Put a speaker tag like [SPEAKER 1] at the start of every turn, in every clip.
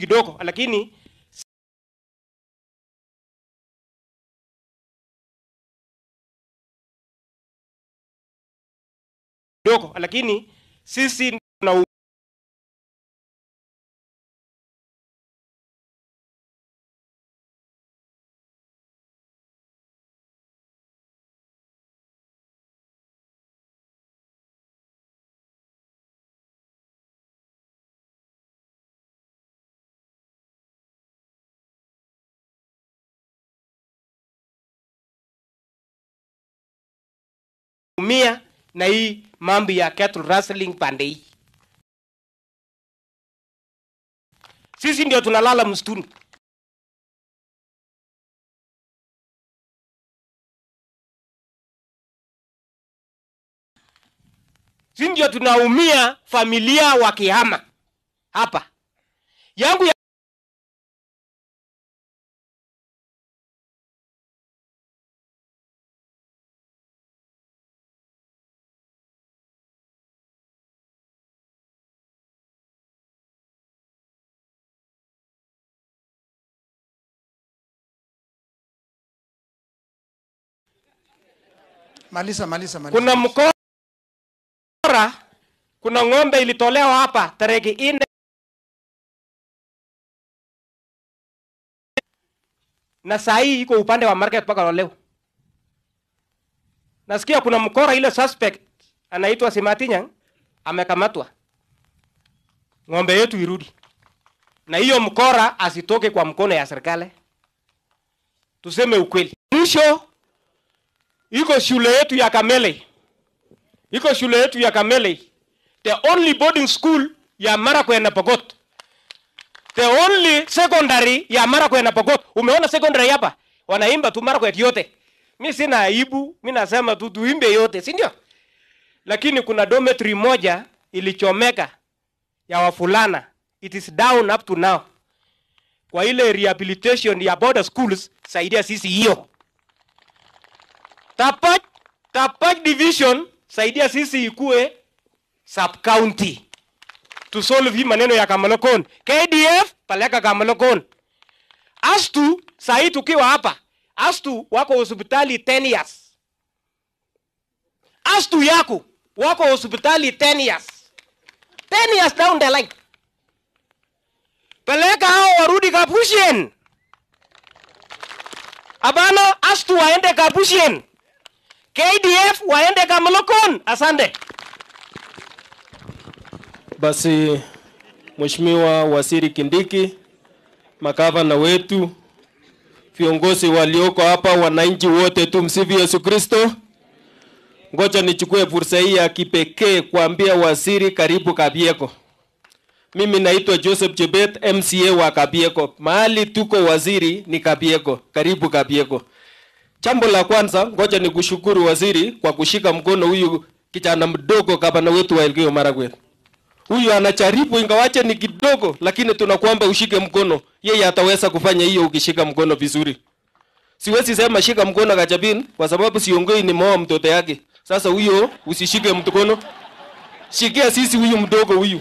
[SPEAKER 1] kidogo, lakini kidogo, lakini sisi tuna umia na hii mambo ya cattle rustling pande hii. Sisi ndio tunalala msituni. Sisi ndio tunaumia familia wakihama hapa. Yangu ya
[SPEAKER 2] Maliza, maliza, maliza.
[SPEAKER 1] kuna mkora, kuna ng'ombe ilitolewa hapa tarehe nne na saa hii iko upande wa market mpaka leo. Nasikia kuna mkora, ile suspect anaitwa Simatinyang amekamatwa, ng'ombe yetu irudi, na hiyo mkora asitoke kwa mkono ya serikali. Tuseme ukweli. Mwisho iko shule yetu ya Kamele, iko shule yetu ya Kamele, the only boarding school ya Marakwet na Pokot, the only secondary ya Marakwet na Pokot. Umeona secondary hapa wanaimba tu Marakwet yote. Mi sina aibu, mi nasema tu tuimbe yote, si ndio? Lakini kuna dormitory moja ilichomeka ya wafulana, it is down up to now. Kwa ile rehabilitation ya border schools, saidia sisi hiyo. Tapach, Tapach division saidia sisi ikue sub county to solve hii maneno ya Kamalokon. KDF paleka Kamalokon. Astu sahi tukiwa hapa, Astu wako hospitali 10 years. Astu yako wako hospitali 10 years. 10 years down the line. Peleka hao warudi Kapusien. Abana Astu waende Kapusien. KDF waende Kamalokon. Asante.
[SPEAKER 3] Basi Mheshimiwa Waziri Kindiki, makavana wetu, viongozi walioko hapa, wananchi wote, tumsifu Yesu Kristo. Ngoja nichukue fursa hii ya kipekee kuambia waziri karibu Kabieko. Mimi naitwa Joseph Chebet, MCA wa Kabieko. Mahali tuko waziri ni Kabieko. Karibu Kabieko. Jambo la kwanza, ngoja nikushukuru waziri kwa kushika mkono huyu kijana mdogo gavana wetu wa Elgeyo Marakwet. Huyu anajaribu ingawache ni kidogo, lakini tunakuomba ushike mkono. Yeye ataweza kufanya hiyo ukishika mkono vizuri. Siwezi sema shika mkono Gachapin kwa sababu siongei ni moa mtoto yake. Sasa huyo usishike mkono. Shikia sisi huyu mdogo huyu.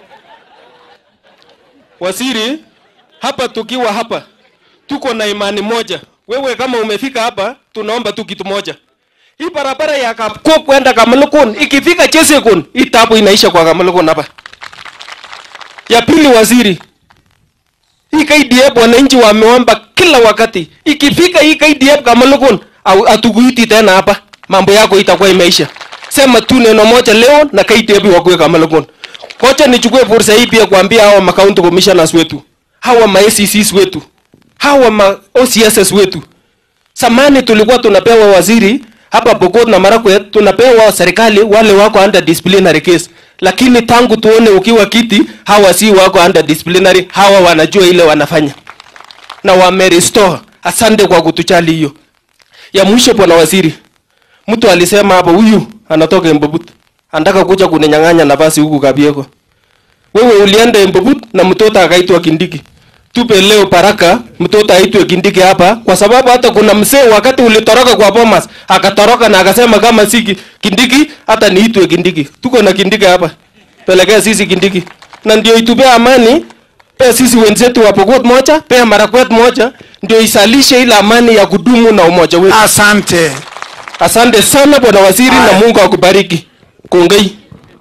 [SPEAKER 3] Waziri, hapa tukiwa hapa tuko na imani moja. Wewe kama umefika hapa, tunaomba tu kitu moja. Hii barabara ya Kapkop kwenda Kamalukun ikifika Chesekun, hii tabu inaisha kwa Kamalukun hapa. Ya pili, waziri, hii KDF wananchi wameomba kila wakati, ikifika hii KDF Kamalukun au atukuiti tena hapa, mambo yako itakuwa imeisha. Sema tu neno moja leo na KDF wakuwe Kamalukun. Kocha nichukue fursa hii pia kuambia hawa ma county commissioners wetu, hawa ma ACCs wetu, hawa ma OCSs wetu. Samani tulikuwa tunapewa waziri hapa Pokot na Marakwet, tunapewa serikali wale wako under disciplinary case, lakini tangu tuone ukiwa kiti, hawa si wako under disciplinary, hawa wanajua ile wanafanya na wamerestore. Asante kwa kutujali hiyo. Ya mwisho, bwana waziri, mtu alisema hapa, huyu anatoka Embobut, anataka kuja kuninyang'anya nafasi huku Kabieko. Wewe ulienda Embobut na mtoto akaitwa Kindiki. Tupe leo baraka mtoto aitwe Kindiki hapa, kwa sababu hata kuna mzee wakati ulitoroka kwa Bomas akatoroka na akasema kama si Ki- Kindiki hata niitwe Kindiki. Tuko na Kindiki hapa, pelekea sisi Kindiki, na ndio itupea amani pea sisi wenzetu wa Pokot moja, pea Marakwet moja, ndio isalishe ile amani ya kudumu na umoja wetu.
[SPEAKER 2] Asante.
[SPEAKER 3] Asante sana bwana waziri, na
[SPEAKER 2] Aya.
[SPEAKER 3] Mungu akubariki. Kongei.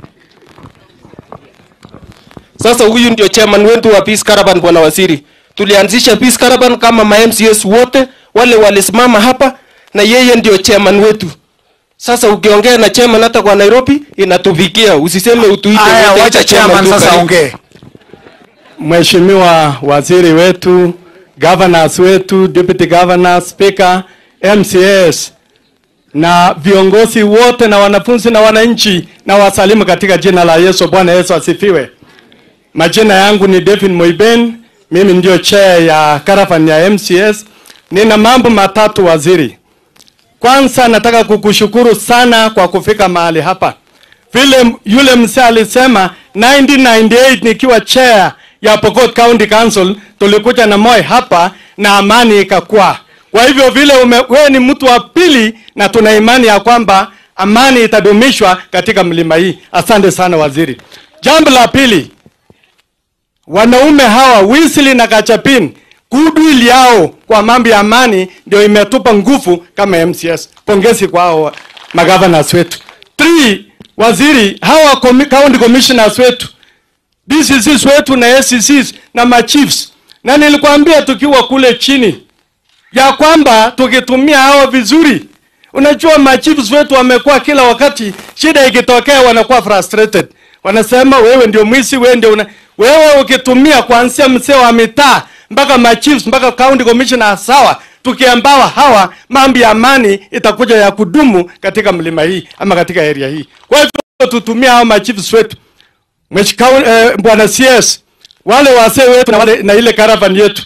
[SPEAKER 3] Sasa huyu ndio chairman wetu wa Peace Caravan, bwana waziri. Tulianzisha Peace Caravan kama ma MCS wote wale walisimama hapa, na yeye ndio chairman wetu. Sasa ukiongea na chairman hata kwa Nairobi inatufikia, usiseme utuite.
[SPEAKER 2] Aya,
[SPEAKER 3] wote,
[SPEAKER 2] wacha
[SPEAKER 3] ita
[SPEAKER 2] chairman
[SPEAKER 3] tu
[SPEAKER 2] sasa
[SPEAKER 3] karibu.
[SPEAKER 2] ongee.
[SPEAKER 4] Mheshimiwa waziri wetu, governors wetu, deputy governors, speaker, MCS na viongozi wote na wanafunzi na wananchi na wasalimu katika jina la Yesu. Bwana Yesu asifiwe. Majina yangu ni David Moiben, mimi ndio chair ya caravan ya MCS. Nina mambo matatu waziri. Kwanza nataka kukushukuru sana kwa kufika mahali hapa. Vile yule mzee alisema 1998 nikiwa chair ya Pokot County Council tulikuja na Moi hapa na amani ikakuwa. Kwa hivyo vile ume, wewe ni mtu wa pili na tuna imani ya kwamba amani itadumishwa katika mlima hii. Asante sana waziri. Jambo la pili, wanaume hawa Wesley na Kachapin goodwill yao kwa mambo ya amani ndio imetupa nguvu kama MCS. Pongezi kwa hao magovernors wetu. Three, waziri hawa comi- county commissioners wetu DCCs wetu na SCCs na machiefs, na nilikwambia tukiwa kule chini ya kwamba tukitumia hao vizuri, unajua machiefs wetu wamekuwa kila wakati, shida ikitokea wanakuwa frustrated, wanasema wewe ndio mwizi, wewe ndio una... wewe ukitumia kuanzia mzee wa mitaa mpaka machiefs mpaka county commissioner, sawa. Tukiambawa hawa, mambo ya amani itakuja ya kudumu katika mlima hii ama katika area hii. Kwa hivyo tutumia hao machiefs wetu Mheshimiwa eh, bwana CS, wale wazee wetu na, wale, na ile caravan yetu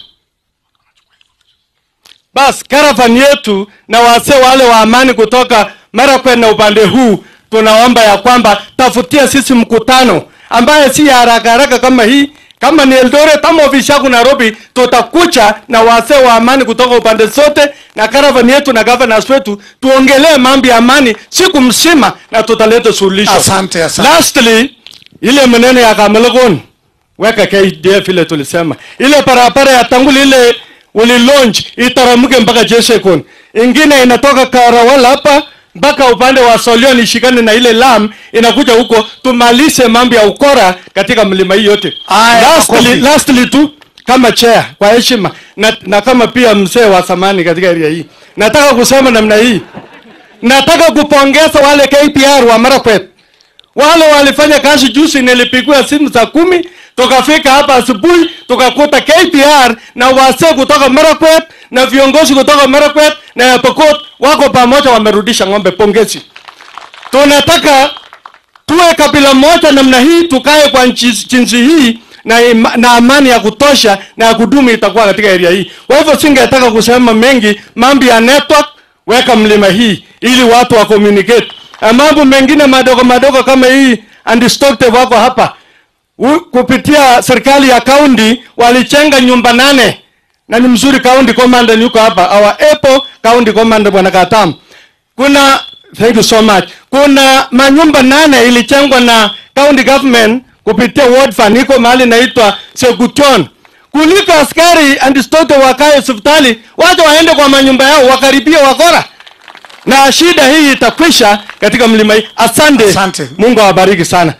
[SPEAKER 4] bas caravan yetu na wazee wale wa amani kutoka Marakwet na upande huu, tunaomba ya kwamba tafutia sisi mkutano ambaye si ya haraka haraka kama hii. Kama ni Eldoret ama ofisi yako Nairobi, tutakucha na wazee wa amani kutoka upande zote na caravan yetu na governors wetu, tuongelee mambo ya amani siku mzima na tutaleta suluhisho.
[SPEAKER 2] Asante, asante.
[SPEAKER 4] Lastly, ile maneno ya Kamelgon weka KDF ile tulisema, ile barabara ya Tanguli ile uli launch itaramuke mpaka Jesekon, ingine inatoka Karawala hapa mpaka upande wa Solion ishikane na ile lam inakuja huko, tumalize mambo ya ukora katika mlima hii yote.
[SPEAKER 2] Aya,
[SPEAKER 4] Lastly,
[SPEAKER 2] makofi.
[SPEAKER 4] lastly tu kama chair kwa heshima na, na kama pia mzee wa zamani katika area hii, nataka kusema namna hii, nataka kupongeza wale KPR wa Marakwet wale walifanya kazi juzi, nilipigiwa simu saa kumi, tukafika hapa asubuhi, tukakuta KPR na wazee kutoka Marakwet na viongozi kutoka Marakwet na ya Pokot wako pamoja, wamerudisha ng'ombe. Pongezi. Tunataka tuwe kabila moja namna hii, tukae kwa nchi- jinsi hii na, ima- na amani ya kutosha na ya kudumu itakuwa katika area hii. Kwa hivyo singetaka kusema mengi, mambo ya network weka mlima hii ili watu wa communicate. Na mambo mengine madogo madogo kama hii undistracted wako hapa U, kupitia serikali ya kaunti walichenga nyumba nane na ni mzuri county commander yuko hapa our Apple county commander bwana Katam kuna thank you so much kuna manyumba nane ilichengwa na county government kupitia ward fund iko mahali inaitwa Segution kuliko askari andistote wakae hospitali wacha waende kwa manyumba yao wakaribia wakora na shida hii itakwisha katika mlima hii asante,
[SPEAKER 2] Asante.
[SPEAKER 4] Mungu awabariki sana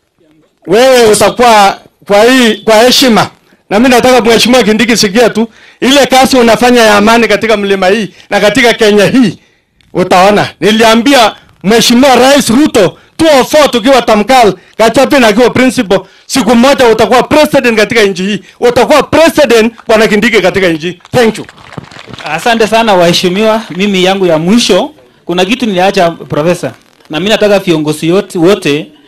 [SPEAKER 4] wewe utakuwa kwa hii kwa heshima na mimi nataka mheshimiwa Kindiki sikia tu ile kazi unafanya ya amani katika mlima hii na katika Kenya hii utaona. Niliambia mheshimiwa Rais Ruto 204 tukiwa Tamkal, Gachapin akiwa principal, siku moja utakuwa president katika nchi hii, utakuwa president bwana Kindiki katika nchi hii. Thank you.
[SPEAKER 5] Asante sana waheshimiwa. Mimi yangu ya mwisho, kuna kitu niliacha profesa, na mimi nataka viongozi yote wote